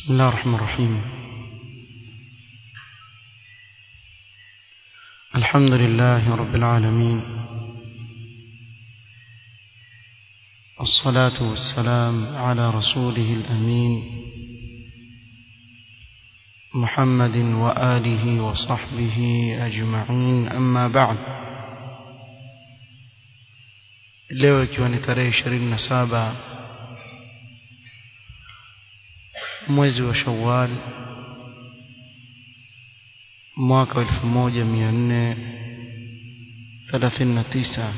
بسم الله الرحمن الرحيم الحمد لله رب العالمين الصلاة والسلام على رسوله الأمين محمد وآله وصحبه أجمعين أما بعد leo ikiwa ni tarehe ishirini na saba mwezi wa shawal mwaka wa elfu moja mia nne thelathini na tisa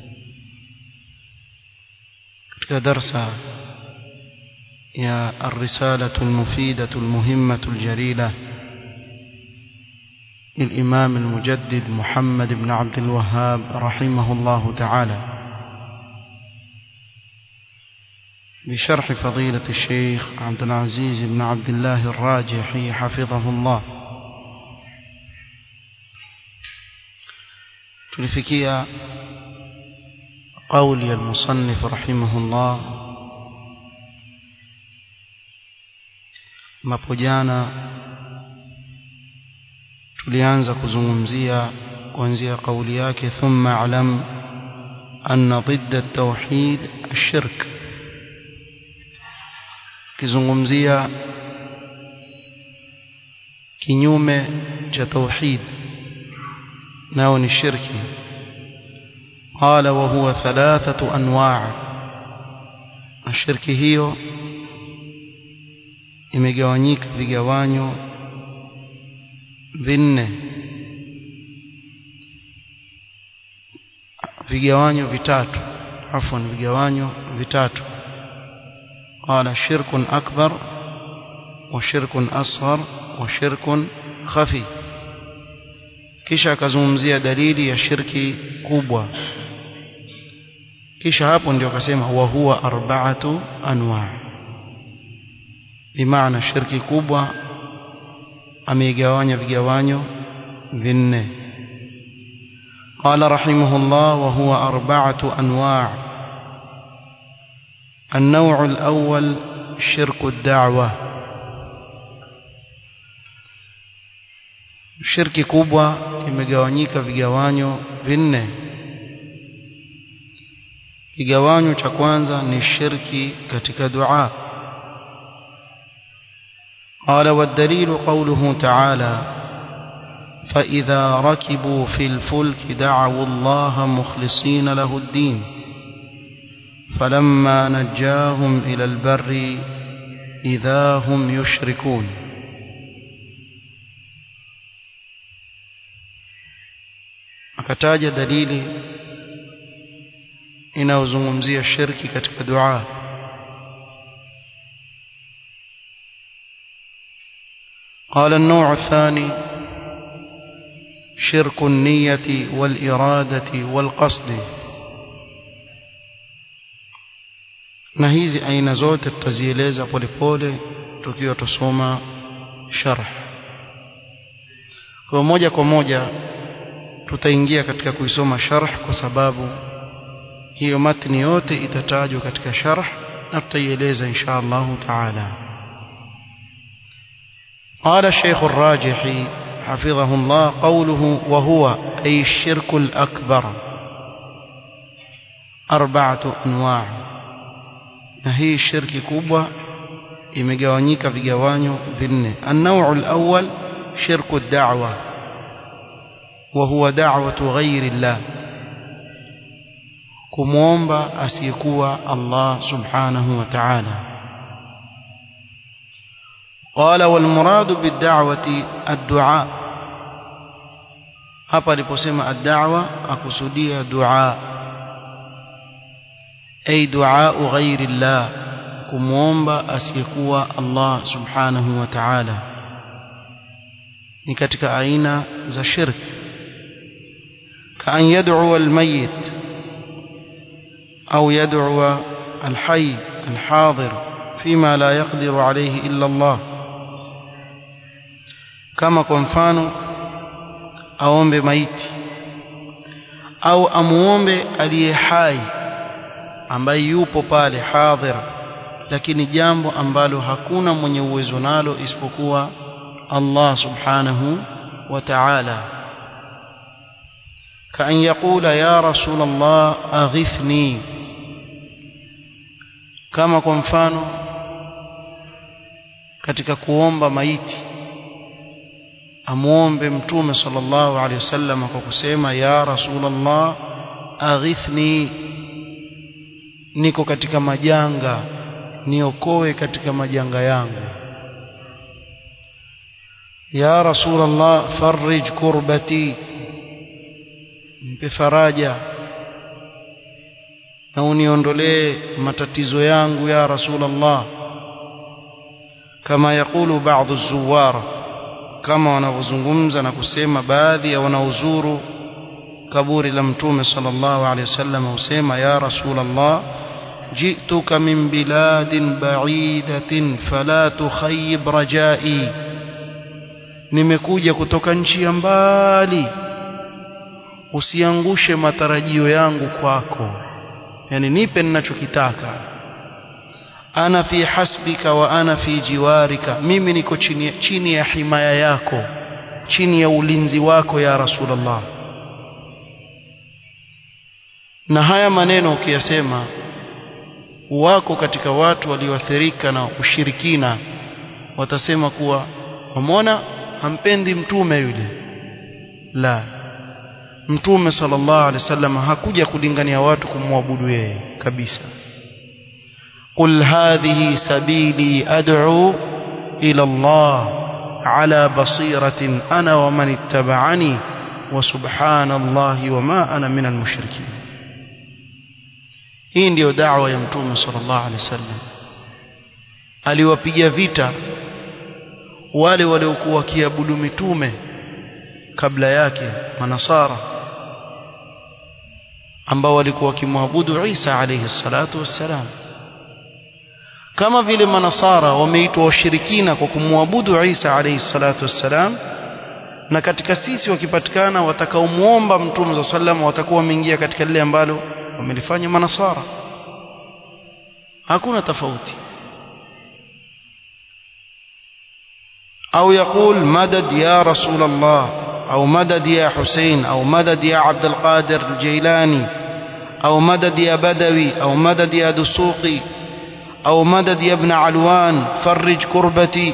katika darsa يا الرسالة المفيدة المهمة الجليلة للإمام المجدد محمد بن عبد الوهاب رحمه الله تعالى بشرح فضيلة الشيخ عبد العزيز بن عبد الله الراجحي حفظه الله تلفكيا قول المصنف رحمه الله ambapo jana tulianza kuzungumzia kuanzia kauli yake thumma alam anna ضد التوحيد الشرك kizungumzia kinyume cha tauhid nao ni shirki قال وهو ثلاثة أنواع الشرك hiyo imegawanyika vigawanyo vinne vigawanyo vitatu afwan vigawanyo vitatu قال شرك أكبر وشرك أصغر وشرك خفي kisha akazungumzia dalili ya shirki kubwa kisha hapo ndio akasema wa huwa arba'atu anwa' bimaana shirki kubwa ameigawanya vigawanyo vinne قال رحمه الله وهو أربعة أنواع النوع الأول شرك الدعوة shirki kubwa imegawanyika vigawanyo vinne kigawanyo cha kwanza ni shirki katika dua قال والدليل قوله تعالى فإذا ركبوا في الفلك دعوا الله مخلصين له الدين فلما نجاهم إلى البر إذا هم يشركون akataja dalili inayozungumzia shirki katika dua قال النوع الثاني شرك النية والإرادة والقصد na hizi aina zote tutazieleza polepole tukiwa tusoma sharh kwa moja kwa moja tutaingia katika kuisoma sharh kwa sababu hiyo matni yote itatajwa katika sharh na tutaieleza insha Allah taala قال الشيخ الراجحي حفظه الله قوله وهو أي الشرك الأكبر أربعة أنواع na hii shirki kubwa imegawanyika vigawanyo vinne النوع الأول شرك الدعوة وهو دعوة غير الله kumwomba asiyekuwa Allah subhanahu wa ta'ala قال والمراد بالدعوة الدعاء hapa aliposema ad-da'wa akusudia dua ay du'a ghairi Allah kumwomba asiyekuwa Allah subhanahu wa ta'ala ni katika aina za shirk kaan yad'u al-mayyit au yad'u al-hayy al-hadir fima la yaqdiru alayhi illa Allah kama kwa mfano aombe maiti au amuombe aliye hai ambaye yupo pale hadhir lakini jambo ambalo hakuna mwenye uwezo nalo isipokuwa Allah subhanahu wa ta'ala كأن يقول يا رسول الله أغثني كما kwa mfano katika kuomba maiti amuombe mtume sallallahu alaihi wasallam kwa kusema ya rasulullah aghithni niko katika majanga niokoe katika majanga yangu ya rasulullah farij kurbati mpe faraja na uniondolee matatizo yangu ya rasulullah kama yakulu baadhi zuwar kama wanavyozungumza na kusema baadhi ya wanaozuru kaburi la mtume sallallahu alaihi wasallam husema ya rasulullah جئتك من بلاد بعيدة فلا تخيب رجائي nimekuja kutoka nchi ya mbali usiangushe matarajio yangu kwako yani nipe ninachokitaka ana fi hasbika wa ana fi jiwarika mimi niko chini, chini ya himaya yako chini ya ulinzi wako ya rasulullah na haya maneno ukiyasema wako katika watu walioathirika na ushirikina watasema kuwa wamwona hampendi mtume yule la mtume sallallahu alaihi wasallam hakuja kulingania watu kumwabudu yeye kabisa qul hadhihi sabili ad'u ila Allah ala basiratin ana wa man ittaba'ani wa subhanallahi wa ma ana minal mushrikin hii ndiyo da'wa ya mtume sallallahu alaihi wasallam aliwapiga vita wale waliokuwa wakiabudu mitume kabla yake manasara ambao walikuwa wakimwabudu Isa alayhi salatu wassalam kama vile manasara wameitwa washirikina kwa kumwabudu Isa alayhi salatu wassalam na katika sisi wakipatikana watakaomuomba mtume za sallam watakuwa wameingia katika lile ambalo wamelifanya manasara hakuna tofauti au يقول مدد يا رسول الله أو مدد يا حسين أو مدد يا عبد القادر الجيلاني أو مدد يا بدوي أو مدد يا دسوقي أو مدد يا ابن علوان فرج كربتي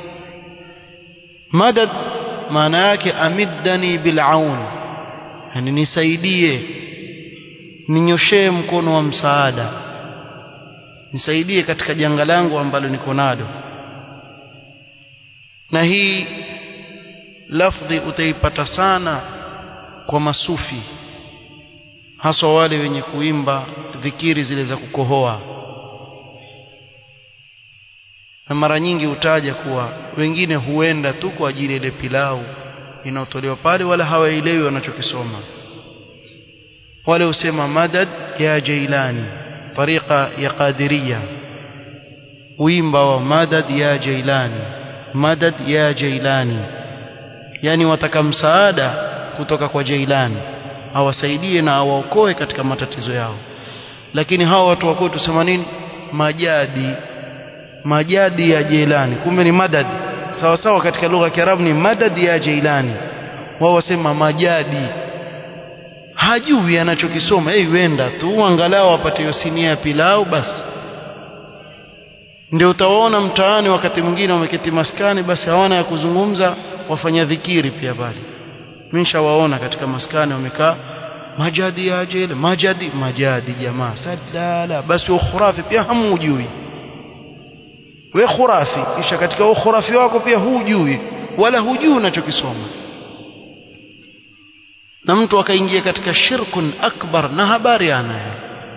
مدد معناك أمدني بالعون يعني nisaidie ninyoshee mkono wa msaada nisaidie katika janga langu ambalo niko nalo na hii lafdhi utaipata sana kwa masufi haswa wale wenye kuimba dhikiri zile za kukohoa na mara nyingi hutaja kuwa wengine huenda tu kwa ajili ile pilau inayotolewa pale wala hawaelewi wanachokisoma wale husema madad ya jailani tariqa ya qadiriya uimba wa madad ya jailani madad ya jailani yani wataka msaada kutoka kwa jailani awasaidie na awaokoe katika matatizo yao lakini hawa watu wako tusema nini majadi majadi ya jailani kumbe ni madad sawa sawa katika lugha ya Kiarabu ni madad ya jailani wao wasema majadi hajui anachokisoma yeye huenda tu angalau apate hiyo sinia ya pilau basi ndio utawaona mtaani wakati mwingine wameketi maskani basi hawana ya kuzungumza wafanya dhikiri pia pale nimeshawaona katika maskani wamekaa majadi ya ajele majadi majadi jamaa sadala basi ukhurafi pia hamujui we khurafi kisha katika ukhurafi wako pia hujui wala hujui unachokisoma na mtu akaingia katika shirkun akbar na habari anayo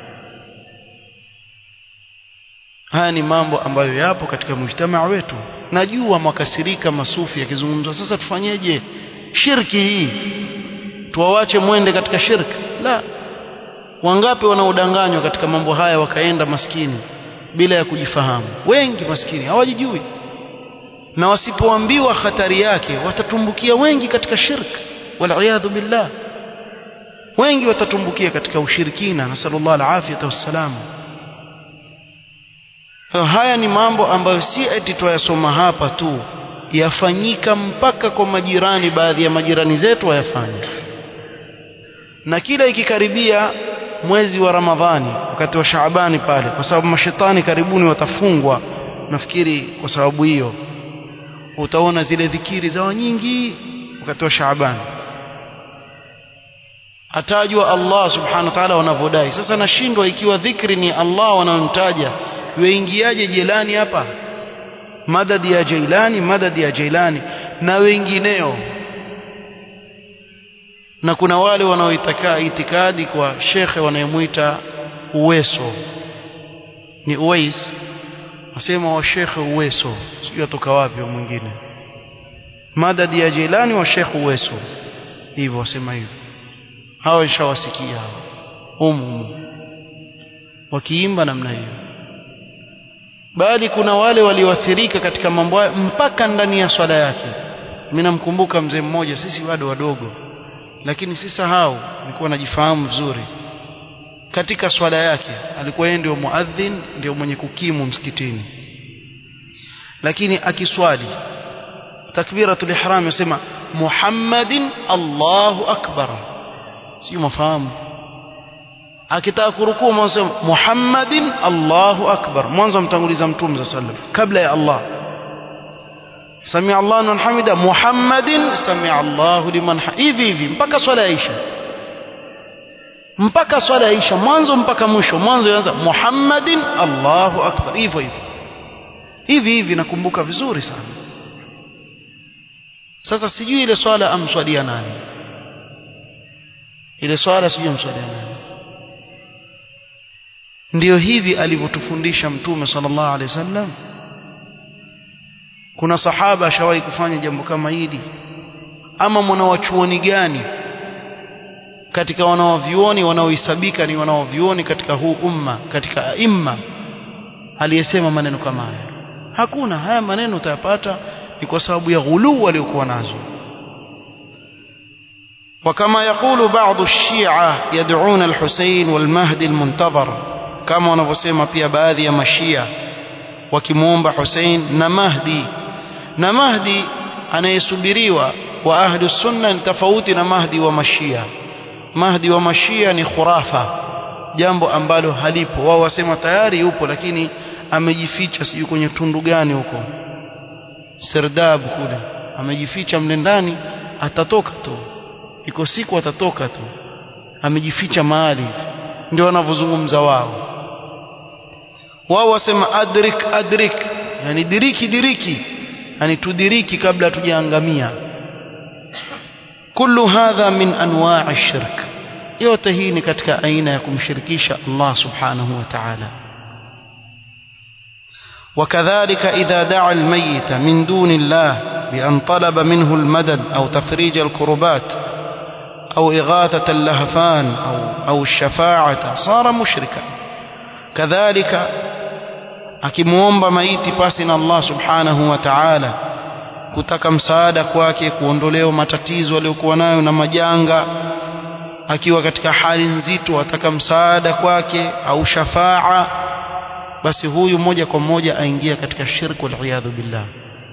haya ni mambo ambayo yapo katika mujtamaa wetu najua mwakasirika masufi yakizungumzwa sasa tufanyeje shirki hii tuwawache mwende katika shirki la wangapi wanaodanganywa katika mambo haya wakaenda maskini bila ya kujifahamu wengi maskini hawajijui na wasipoambiwa hatari yake watatumbukia wengi katika shirki waliyadhu billah wengi watatumbukia katika ushirikina nasallallahu alafiyata wassalamu haya ni mambo ambayo si eti twayasoma hapa tu yafanyika mpaka kwa majirani baadhi ya majirani zetu wayafanya na kila ikikaribia mwezi wa Ramadhani wakati wa Shaabani pale kwa sababu mashetani karibuni watafungwa nafikiri kwa sababu hiyo utaona zile dhikiri zao nyingi wakati wa Shaabani atajwa Allah subhanahu wa ta'ala wanavyodai sasa nashindwa ikiwa dhikri ni Allah wanayomtaja weingiaje jelani hapa madadi ya Jailani madadi ya Jailani na wengineo na kuna wale wanaoitaka itikadi kwa shekhe wanayemwita Uweso ni Uwais wasema wa shekhe Uweso sijui atoka wapi mwingine madadi ya Jailani wa shekhe Uweso hivyo wasema hivyo hawa nishawasikia hawa humu wakiimba namna hiyo bali kuna wale walioathirika katika mambo hayo mpaka ndani ya swala yake mimi namkumbuka mzee mmoja sisi bado wadogo lakini si sahau nilikuwa najifahamu vizuri katika swala yake alikuwa yeye ndio muadhin ndio mwenye kukimu msikitini lakini akiswali takbiratul ihram yasema Muhammadin Allahu akbar sio mafahamu akitaka kurukuu mwanzo Muhammadin Allahu akbar mwanzo mtanguliza mtume sallam kabla ya Allah Samia Allah liman hamida Muhammadin samia Allahu liman hivi hivi mpaka swala yaisha mpaka swala yaisha mwanzo mpaka mwisho mwanzo yaanza Muhammadin Allahu akbar hivyo hivyo hivi hivi nakumbuka vizuri sana sasa sijui ile swala amswalia nani ile swala sijui amswalia nani ndiyo hivi alivyotufundisha mtume sallallahu alaihi wasallam kuna sahaba ashawahi kufanya jambo kama hili ama mwanawachuoni gani katika wanaovyuoni wanaohesabika ni wanaovyuoni katika huu umma katika aima aliyesema maneno kama haya hakuna haya maneno utayapata ni kwa sababu ya ghuluu waliokuwa nazo وكما يقول بعض الشيعة يدعون الحسين والمهدي المنتظر كما wanavyosema pia baadhi ya mashia wakimuomba Hussein na Mahdi na Mahdi anayesubiriwa wa ahli sunna ni tofauti na Mahdi wa mashia Mahdi wa mashia ni khurafa jambo ambalo halipo wao wasema tayari yupo lakini amejificha sijui kwenye tundu gani huko Serdab kule amejificha mle ndani atatoka tu iko siku atatoka tu amejificha mahali ndio wanavyozungumza wao wao wasema adrik adrik yani diriki diriki yani tudiriki kabla tujaangamia kullu hadha min anwa'i shirk yote hii ni katika aina ya kumshirikisha Allah subhanahu wa ta'ala وكذلك إذا دعا الميت من دون الله بأن طلب منه المدد أو تفريج الكربات أو إغاثة اللهفان أو, أو الشفاعة صار مشركا كذلك akimuomba maiti pasi na Allah subhanahu wa ta'ala kutaka msaada kwake kuondolewa matatizo aliyokuwa nayo na majanga akiwa katika hali nzito ataka msaada kwake au shafaa basi huyu moja kwa moja aingia katika shirku waliyadhu billah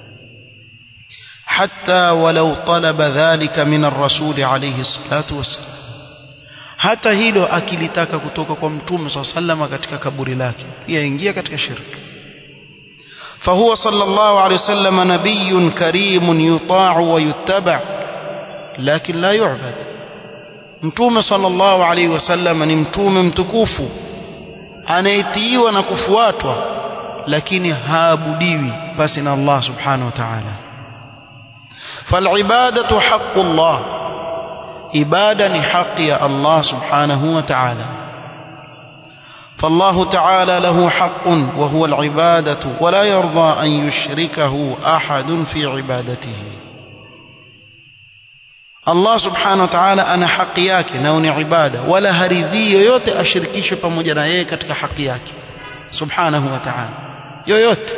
hatta walau talaba dhalika min ar-rasul alayhi salatu wassalam hata hilo akilitaka kutoka kwa mtume SAW katika kaburi lake pia ingia katika shirki فهو صلى الله عليه وسلم نبي كريم يطاع ويتبع لكن لا يعبد mtume sallallahu alaihi wasallam ni mtume mtukufu anayetiiwa na kufuatwa lakini haabudiwi basi na Allah subhanahu wa ta'ala falibadatu haqqullah ibada ni haki ya Allah subhanahu wa ta'ala فالله تعالى له حق وهو العبادة ولا يرضى أن يشركه أحد في عبادته Allah subhanahu wa ta'ala ana haki yake nao ni ibada wala haridhii yoyote ashirikishwe pamoja na yeye katika haki yake subhanahu wa ta'ala yoyote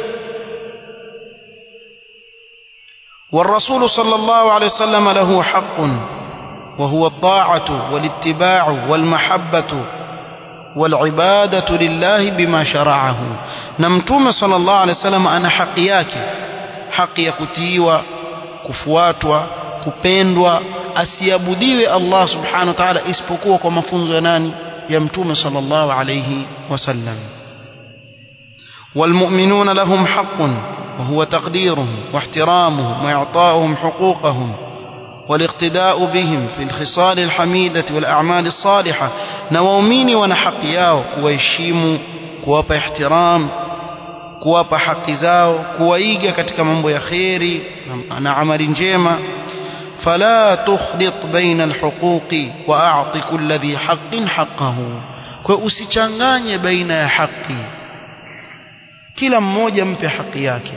والرسول صلى الله عليه وسلم له حق وهو الطاعة والاتباع والمحبة والعبادة لله بما شرعه نمتوم صلى الله عليه وسلم أنا حقي yake haki ya kutiiwa kufuatwa kupendwa asiabudiwe Allah subhanahu wa ta'ala isipokuwa kwa mafunzo ya nani ya mtume sallallahu alayhi wasallam والمؤمنون لهم حق وهو تقديرهم واحترامهم وإعطاؤهم حقوقهم والاقتداء بهم في الخصال الحميدة والأعمال الصالحة نوامين ونحقياو كويشيمو كوابا احترام kuwapa haki zao kuwaiga katika mambo ya kheri na amali njema fala tukhlit baina alhuquqi wa a'ti kulli dhi haqqin haqqahu kwa usichanganye baina ya haki kila mmoja mpe haki yake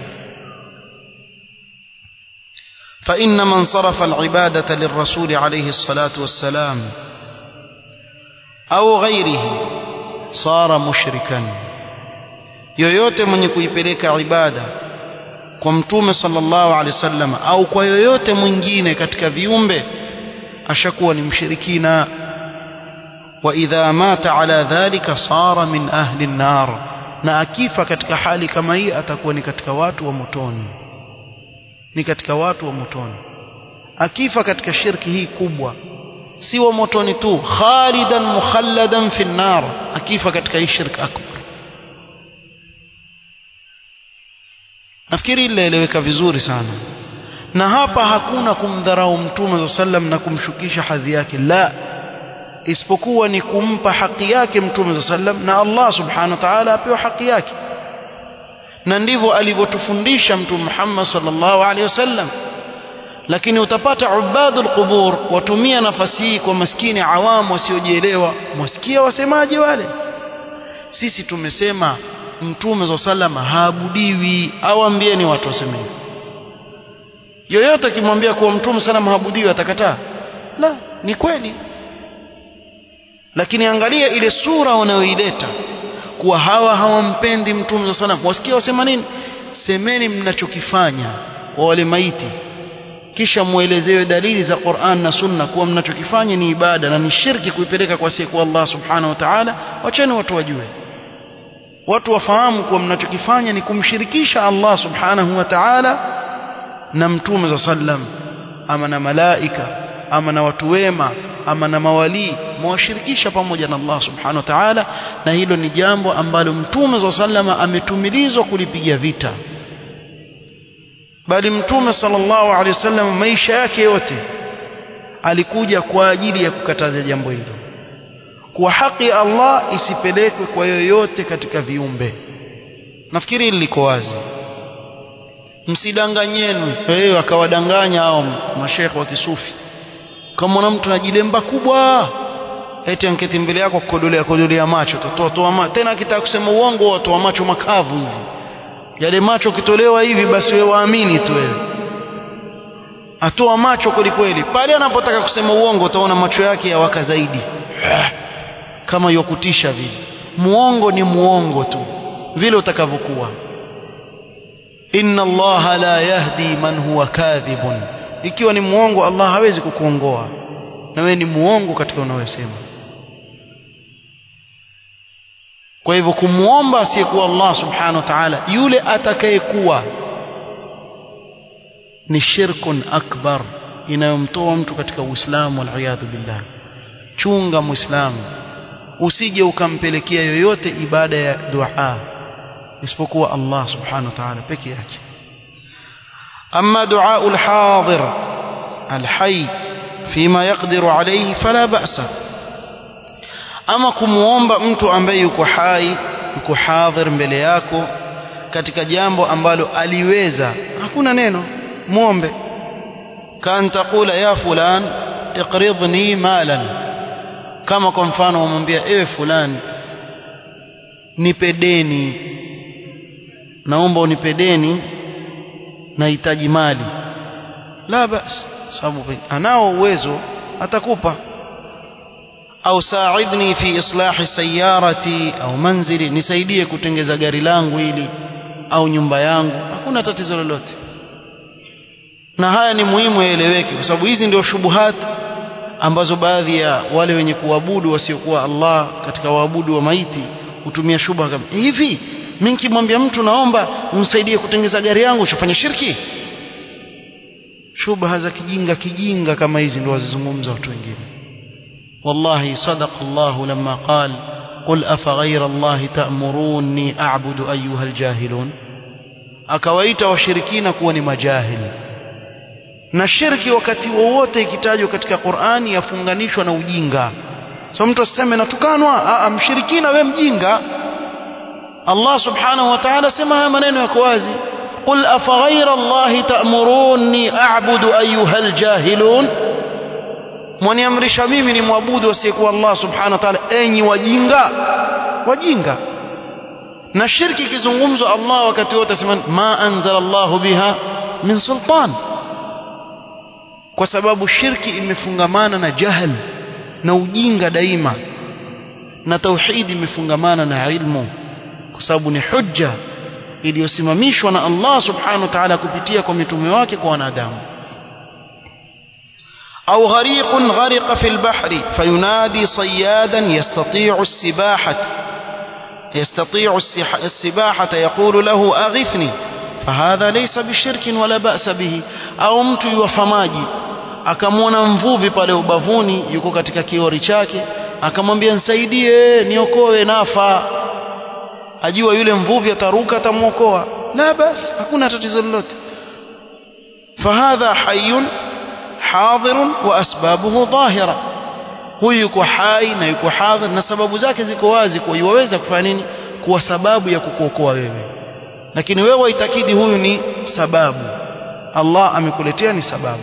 فإن من صرف العبادة للرسول عليه الصلاة والسلام أو غيره صار مشركا yoyote mwenye kuipeleka ibada kwa mtume sallallahu alaihi wasallam au kwa yoyote mwingine katika viumbe ashakuwa ni mshirikina wa idha mata ala dhalika sara min ahli an-nar na akifa katika hali kama hii atakuwa ni katika watu wa motoni ni katika watu wa motoni akifa katika shirki hii kubwa si wa motoni tu khalidan mukhalladan fi an-nar akifa katika hii shirki akbar nafikiri ilieleweka vizuri sana na hapa hakuna kumdharau mtume za sallam na kumshukisha hadhi yake la isipokuwa ni kumpa haki yake mtume za sallam na Allah subhanahu wa ta'ala apewa haki yake na ndivyo alivyotufundisha mtume Muhammad sallallahu alaihi wasallam lakini utapata ubadul qubur watumia nafasi hii kwa maskini awamu wasiojielewa mwasikia wasemaje wale sisi tumesema mtume za salama haabudiwi au ambieni watu waseme yoyote akimwambia kuwa mtume salama haabudiwi atakataa la ni kweli lakini angalia ile sura wanayoileta kuwa hawa hawampendi mtume za salama wasikia wasema nini semeni mnachokifanya kwa wale maiti kisha muelezewe dalili za Qur'an na Sunna kuwa mnachokifanya ni ibada na ni shirki kuipeleka kwa siku Allah subhanahu wa ta'ala wacheni watu wajue watu wafahamu kuwa mnachokifanya ni kumshirikisha Allah subhanahu wa ta'ala na mtume za sallam ama na malaika ama na watu wema ama na mawalii mwashirikisha pamoja na Allah subhanahu wa ta'ala na hilo ni jambo ambalo mtume za sallama ametumilizwa kulipigia vita bali mtume sallallahu alaihi wasallam maisha yake yote alikuja kwa ajili ya kukataza jambo hilo kuwa haki ya Allah isipelekwe kwa yoyote katika viumbe nafikiri hili liko wazi msidanganyenu wewe akawadanganya hao mashekhe wa kisufi kama mtu anajilemba kubwa eti anketi mbele yako kukodolea kodolea macho totoa toa macho tena akitaka kusema uongo watoa macho makavu hivi yale macho kitolewa hivi basi wewe waamini tu wewe atoa macho kweli kweli pale anapotaka kusema uongo utaona macho yake yawaka zaidi kama yokutisha vile muongo ni muongo tu vile utakavyokuwa inna allaha la yahdi man huwa kadhibun ikiwa ni muongo Allah hawezi kukuongoa na wewe ni muongo katika unayosema kwa hivyo kumuomba asiyekuwa Allah subhanahu wa ta'ala yule atakayekuwa ni shirkun akbar inayomtoa mtu katika Uislamu wal billah chunga muislamu usije ukampelekea yoyote ibada ya dua isipokuwa Allah subhanahu wa ta'ala peke yake أما دعاء الحاضر الحي فيما يقدر عليه فلا بأس أما kumuomba mtu ambaye yuko hai yuko hadhir mbele yako katika jambo ambalo aliweza hakuna neno muombe kan taqula ya fulan iqridni malan kama kwa mfano umwambia ewe fulani nipe deni naomba unipe deni nahitaji mali la bas sababu anao uwezo atakupa au saaidni fi islahi sayarati au manzili nisaidie kutengeza gari langu hili au nyumba yangu hakuna tatizo lolote na haya ni muhimu yaeleweke kwa sababu hizi ndio shubuhat ambazo baadhi ya wale wenye kuabudu wasiokuwa Allah katika waabudu wa maiti hutumia shubha kama hivi mimi nikimwambia mtu naomba unisaidie kutengeza gari yangu ushafanya shirki shubha za kijinga kijinga kama hizi ndio wazizungumza watu wengine wallahi sadaqa Allah lamma qal qul afa ghayra Allah ta'muruni a'budu ayyuha aljahilun akawaita washirikina kuwa ni majahili na shirki wakati wowote ikitajwa katika Qur'ani yafunganishwa na ujinga so mtu aseme natukanwa a mshirikina we mjinga Allah subhanahu wa ta'ala sema haya maneno yako wazi قل أفغير الله تأمروني أعبد أيها الجاهلون mwaniamrisha mimi ni mwabudu asiyekuwa Allah subhanahu wa ta'ala enyi wajinga wajinga na shirki ikizungumzwa Allah wakati wote asema ma anzala Allah biha min sultan kwa sababu shirki imefungamana na jahl na ujinga daima na tauhidi imefungamana na ilmu kwa sababu ni hujja iliyosimamishwa na Allah subhanahu wa ta'ala kupitia kwa mitume wake kwa wanadamu أو غريق غرق في البحر فينادي صيادا يستطيع السباحة يستطيع السباحة يقول له أغثني فهذا ليس بشرك ولا بأس به أو mtu yuwafamaji akamwona mvuvi pale ubavuni yuko katika kiori chake akamwambia nisaidie niokoe nafa ajua yule mvuvi ataruka atamwokoa la bas hakuna tatizo lolote fahadha hayyun hadirun wa asbabuhu dhahira huyu yuko hai na yuko hadhir na sababu zake ziko wazi kwa yuwaweza kufanya nini kuwa sababu ya kukuokoa wewe lakini wewe waitakidi huyu ni sababu Allah amekuletea ni sababu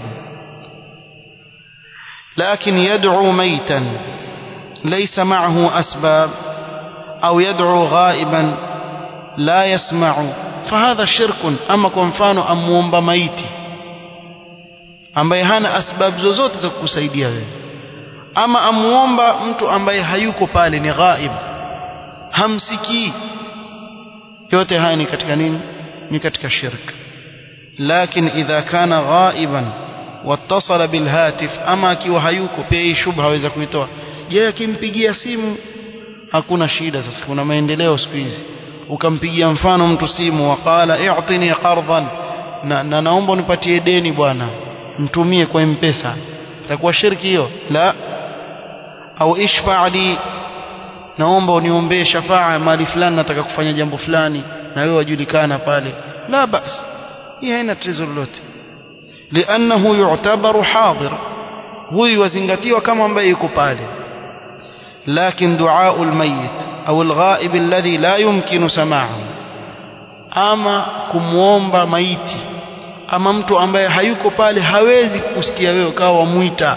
لكن يدعو ميتا ليس معه أسباب أو يدعو غائبا لا يسمع فهذا شرك أما كنفانو أمومب ميتي ambaye hana asbabu zozote za kukusaidia wewe ama amuomba mtu ambaye hayuko pale ni ghaib hamsikii yote haya ni katika nini ni katika shirk lakini idha kana ghaiban wattasala bilhatif ama akiwa hayuko pia hii shubha aweza kuitoa je akimpigia simu hakuna shida sasa kuna maendeleo siku hizi ukampigia mfano mtu simu waqala i'tini qardan na, na naomba unipatie deni bwana mtumie kwa mpesa itakuwa shirki hiyo la au ishfa li naomba uniombee shafaa mali fulani nataka kufanya jambo fulani na wewe wajulikana pale la bas hii haina tatizo lolote liannahu yu'tabaru hadir huyu wazingatiwa kama ambaye yuko pale لكن دعاء الميت أو الغائب الذي لا يمكن سماعه أما كموomba maiti ama mtu ambaye hayuko pale hawezi kusikia wewe kawa wamuita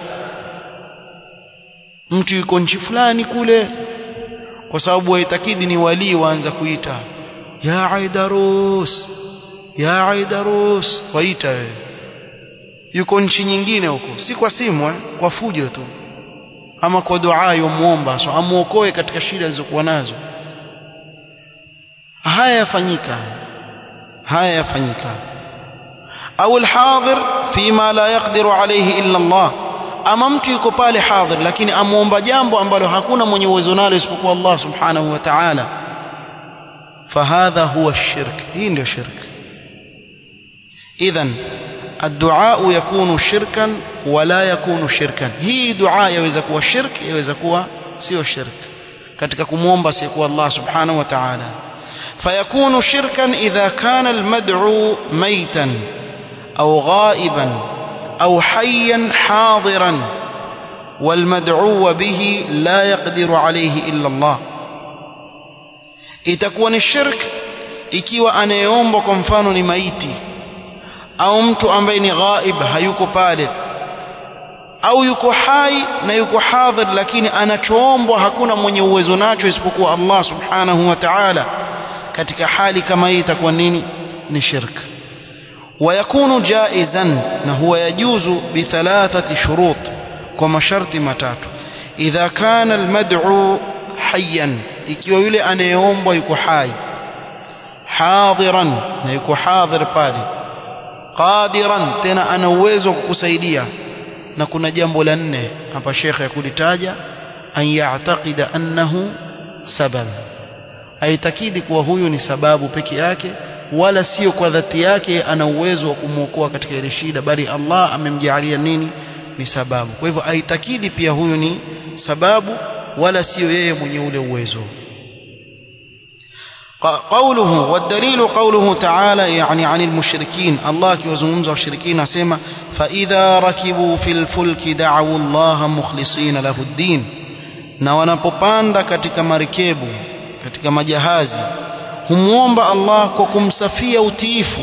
mtu yuko nchi fulani kule kwa sababu waitakidi ni walii waanza kuita ya aidarus ya aidarus waita wewe yuko nchi nyingine huko si kwa simu eh? kwa fujo tu ama kwa dua yomuomba so amuokoe katika shida alizokuwa nazo haya yafanyika haya yafanyika au alhadhir fima la yaqdiru alayhi illa Allah ama mtu yuko pale hadhir lakini amuomba jambo ambalo hakuna mwenye uwezo nalo isipokuwa Allah subhanahu wa ta'ala fahadha huwa shirk hii ndio shirk idhan الدعاء يكون شركا ولا يكون شركا هي دعاء يوeza kuwa shirk yaweza kuwa sio shirk katika kumuomba sikuwa Allah subhanahu wa ta'ala فيكون شركا إذا كان المدعو ميتا أو غائبا أو حيا حاضرا والمدعو به لا يقدر عليه إلا الله itakuwa ni shirk ikiwa anayeomba kwa mfano ni maiti au mtu ambaye ni ghaib hayuko pale au yuko hai na yuko hadhir lakini anachoombwa hakuna mwenye uwezo nacho isipokuwa Allah subhanahu wa ta'ala katika hali kama hii itakuwa nini ni shirk ويكون جائزا نهو يجوز بثلاثة شروط كما شرط متات إذا كان المدعو حيا ikiwa yule anayeombwa yuko hai hadiran na yuko hadhir pale qadiran tena ana uwezo wa kukusaidia na kuna jambo la nne hapa shekhe ya kulitaja an ya'taqida annahu sabab aitakidi kuwa huyu ni sababu peke yake wala sio kwa dhati yake ana uwezo wa kumwokoa katika ile shida bali Allah amemjalia nini ni sababu kwa hivyo aitakidi pia huyu ni sababu wala sio yeye mwenye ule uwezo قوله والدليل قوله تعالى يعني عن المشركين الله كيوزمزوا الشركين اسما فإذا ركبوا في الفلك دعوا الله مخلصين له الدين na wanapopanda katika marikebu katika majahazi humwomba Allah kwa kumsafia utiifu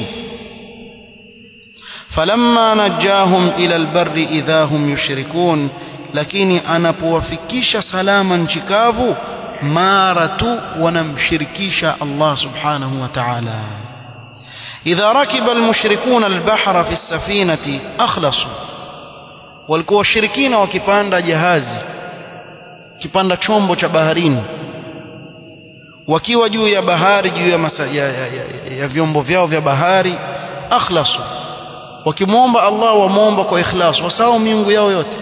falamma najahum ila albarri idha hum yushrikun lakini anapowafikisha salama nchi kavu mara tu wanamshirikisha Allah subhanahu wa ta'ala idha rakiba almushrikuna albahra fi safinati akhlasu walikuwa washirikina wakipanda jahazi kipanda chombo cha baharini wakiwa juu ya bahari juu ya, masa, ya, ya, ya, ya vyombo vyao vya bahari akhlasu wakimwomba Allah wamwomba kwa ikhlas wasahau miungu yao yote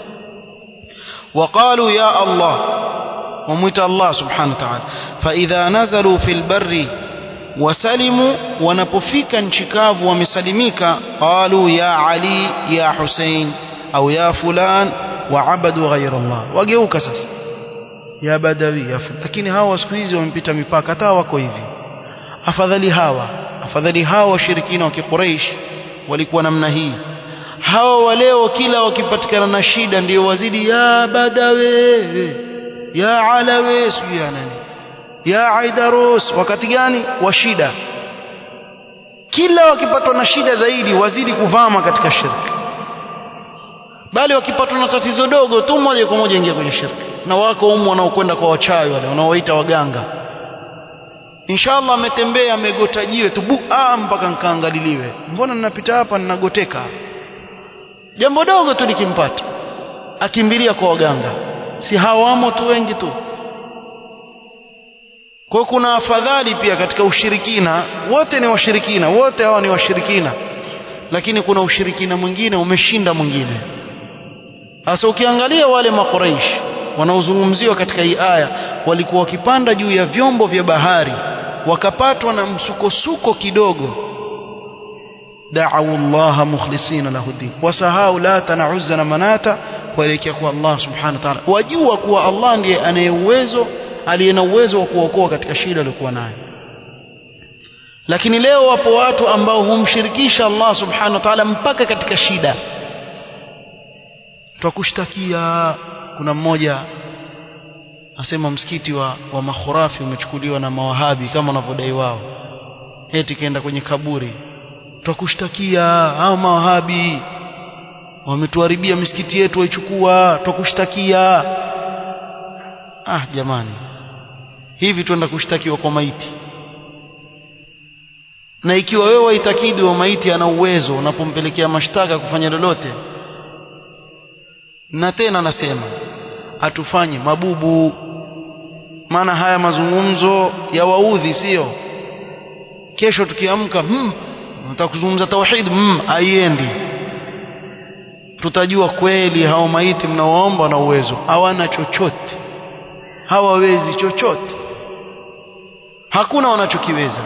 وقالوا يا الله ومت الله سبحانه وتعالى فإذا نزلوا في البر وسلموا ونبفيك انشكاف ومسلميك قالوا يا علي يا حسين أو يا فلان وعبدوا غير الله وجeuka sasa ya badawi ya fulani lakini hawa siku hizi wamepita mipaka hata wako hivi afadhali hawa afadhali hawa washirikina wa kiquraish walikuwa namna hii hawa waleo kila wakipatikana na shida ndio wazidi ya badawe ya alawe sijui ya nani ya aidarus wakati gani wa shida kila wakipatwa na shida zaidi wazidi kuvama katika shirki bali wakipatwa na tatizo dogo tu moja kwa moja ingia kwenye shirki na wako umu wanaokwenda kwa wachawi wale wanaowaita waganga inshallah ametembea amegota jiwe tu bu ah mpaka nkaangaliliwe mbona ninapita hapa ninagoteka jambo dogo tu likimpata akimbilia kwa waganga si hawamo tu wengi tu kwa kuna afadhali pia katika ushirikina wote ni washirikina wote hawa ni washirikina lakini kuna ushirikina mwingine umeshinda mwingine sasa ukiangalia wale makuraish wanaozungumziwa katika hii aya walikuwa wakipanda juu ya vyombo vya bahari wakapatwa na msukosuko kidogo دعوا الله مخلصين له الدين وسهاوا لات نعز مناتا kuelekea kwa Allah subhanahu wa ta'ala wajua kuwa Allah ndiye anaye uwezo aliye na uwezo wa kuokoa katika shida aliyokuwa nayo lakini leo wapo watu ambao humshirikisha Allah subhanahu wa ta'ala mpaka katika shida twakushtakia kuna mmoja asema msikiti wa, wa makhurafi umechukuliwa na mawahabi kama wanavyodai wao eti kaenda kwenye kaburi twakushtakia hao mawahabi wametuharibia misikiti yetu waichukua twakushtakia ah jamani hivi twenda kushtakiwa kwa maiti na ikiwa wewe waitakidi wa maiti ana uwezo unapompelekea mashtaka kufanya lolote na tena nasema atufanye mabubu maana haya mazungumzo ya waudhi sio kesho tukiamka hmm, nataka kuzungumza tauhid hmm, haiendi tutajua kweli hao maiti mnaoomba na uwezo hawana chochote hawawezi chochote hakuna wanachokiweza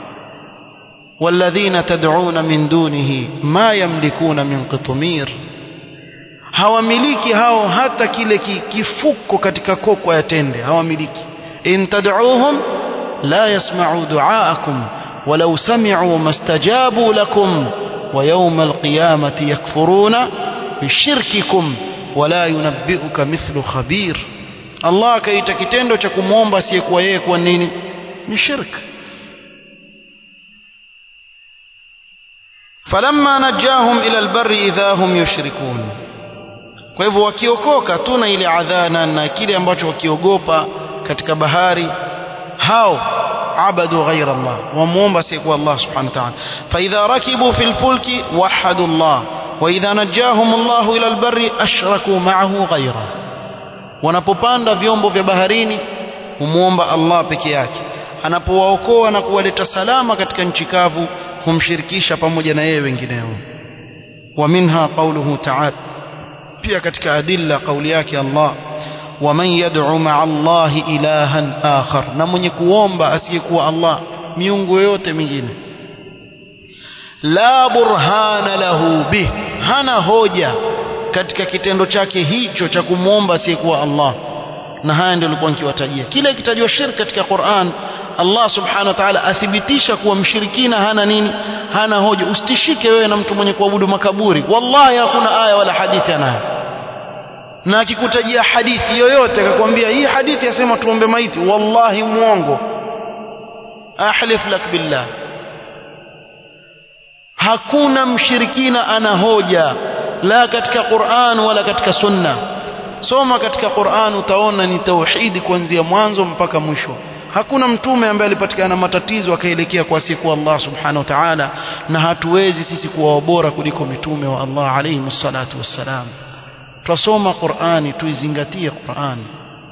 والذين تدعون من دونه ما يملكون من قطمير hawamiliki hao hata kile kifuko katika kokwa ya tende hawamiliki in tad'uuhum la yasma'u du'aakum walau sami'u mastajabu lakum wa yawma alqiyamati yakfuruna bishirkikum wala yunabbi'uka mithlu khabir Allah akaita kitendo cha kumwomba asiyekuwa yeye kwa nini ni shirk falamma najahum ila albarri idha hum yushrikun kwa hivyo wakiokoka tu na ile adhana na kile ambacho wakiogopa katika bahari hao abadu ghaira Allah wamuomba asiyekuwa Allah subhanahu wa ta'ala fa idha rakibu fil fulki wahadu Allah wa idha najahum Allah ila albarri ashraku ma'ahu ghaira wanapopanda vyombo vya baharini humuomba Allah peke yake anapowaokoa na kuwaleta salama katika nchi kavu humshirikisha pamoja na yeye wengineo wa minha qawluhu ta'ala pia katika adilla kauli yake Allah waman yad'u ma'a Allahi ilahan akhar na mwenye kuomba asiyekuwa Allah miungu yote mingine la burhana lahu bih hana hoja katika kitendo chake hicho cha kumwomba asiyekuwa Allah na haya ndio nilikuwa nikiwatajia kile kitajwa shirk katika Qur'an Allah subhanahu wa ta'ala athibitisha kuwa mshirikina hana nini hana hoja usitishike wewe na mtu mwenye kuabudu makaburi wallahi hakuna aya wala hadithi anayo na akikutajia hadithi yoyote akakwambia hii hadithi yasema tuombe maiti wallahi muongo ahlif lak billah hakuna mshirikina ana hoja la katika Qur'an wala katika sunna soma katika Qur'an utaona ni tauhidi kuanzia mwanzo mpaka mwisho hakuna mtume ambaye alipatikana matatizo akaelekea kwa siku Allah subhanahu wa ta'ala na hatuwezi sisi kuwa bora kuliko mitume wa Allah alayhi salatu wassalam twasoma Qur'ani tuizingatie Qur'ani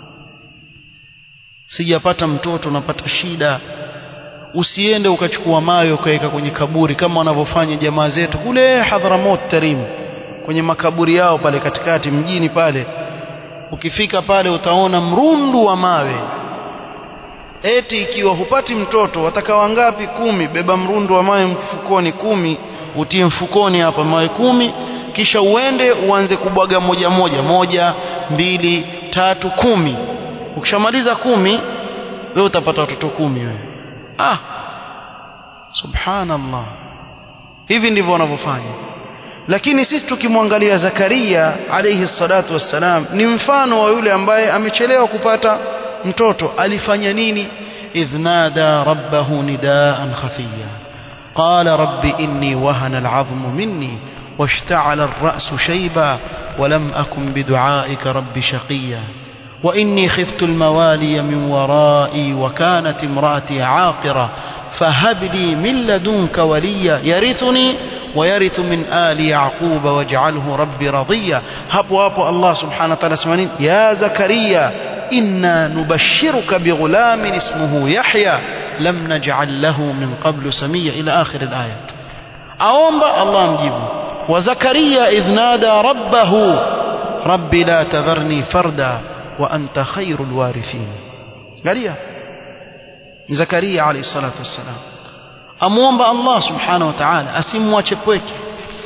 sijapata mtoto napata shida usiende ukachukua mawe ukaweka kwenye kaburi kama wanavyofanya jamaa zetu kule Hadhramut Tarim kwenye makaburi yao pale katikati mjini pale ukifika pale utaona mrundu wa mawe eti ikiwa hupati mtoto wataka wangapi kumi beba mrundu wa mawe mfukoni kumi utie mfukoni hapa mawe kumi kisha uende uanze kubwaga moja moja moja mbili tatu kumi ukishamaliza kumi wewe utapata watoto kumi wewe ah subhanallah hivi ndivyo wanavyofanya lakini sisi tukimwangalia Zakaria alayhi salatu wassalam ni mfano wa yule ambaye amechelewa kupata mtoto alifanya nini idh nada rabbahu nidaan khafiya qala rabbi inni wahana al'azmu minni واشتعل الرأس شيبا ولم أكن بدعائك رب شقيا وإني خفت الموالي من ورائي وكانت امرأتي عاقرة فهب لي من لدنك وليا يرثني ويرث من آل يعقوب واجعله ربي رضيا هبو هبو الله سبحانه وتعالى سمانين يا زكريا إنا نبشرك بغلام اسمه يحيى لم نجعل له من قبل سميا إلى آخر الآية أومب الله مجيبه وزكريا إذ نادى ربه ربي لا تذرني فردا وأنت خير الوارثين قال زكريا عليه الصلاة والسلام amwomba Allah subhanahu wa ta'ala asimwache pweke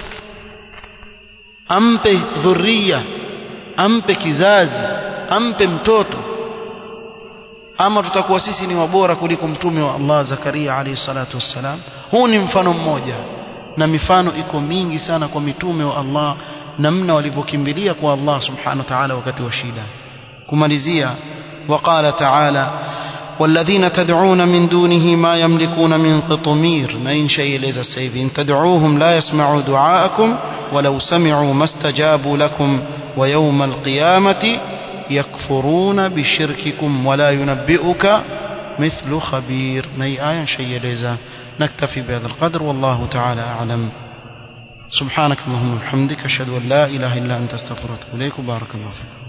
ampe dhuria ampe kizazi ampe mtoto ama tutakuwa sisi ni wabora kuliko mtume wa Allah Zakaria alayhi salatu wassalam huu ni mfano mmoja na mifano iko mingi sana kwa mitume wa Allah namna walivyokimbilia kwa Allah subhanahu wa ta'ala wakati wa shida kumalizia وقال تعالى والذين تدعون من دونه ما يملكون من قطمير نين شيء ليس السيف إن تدعوهم لا يسمعوا دعاءكم ولو سمعوا ما استجابوا لكم ويوم القيامة يكفرون بشرككم ولا ينبئك مثل خبير ني آية شيء ليس نكتفي بهذا القدر والله تعالى أعلم سبحانك اللهم وبحمدك أشهد أن لا إله إلا أنت استغفرك إليك وبارك الله فيك